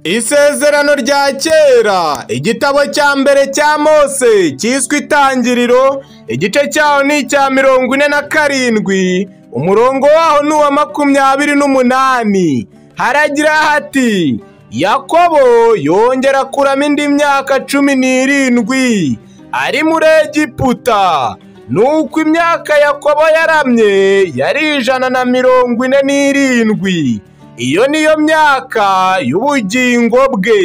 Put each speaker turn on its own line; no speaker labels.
Isezerano rya kera igitabo cya mbere cya Mose cyiswe itangiriro igice cyaho ni icya mirongo ine na karindwi umurongo waho ni uwa makumyabiri n'umunani haragira hati Yakobo yongera kuramo indi myaka cumi n'irindwi ari muri Egiputa nuko imyaka Yakobo yaramye yari ijana na mirongo ine n'irindwi iyo niyo myaka y'ubugingo bwe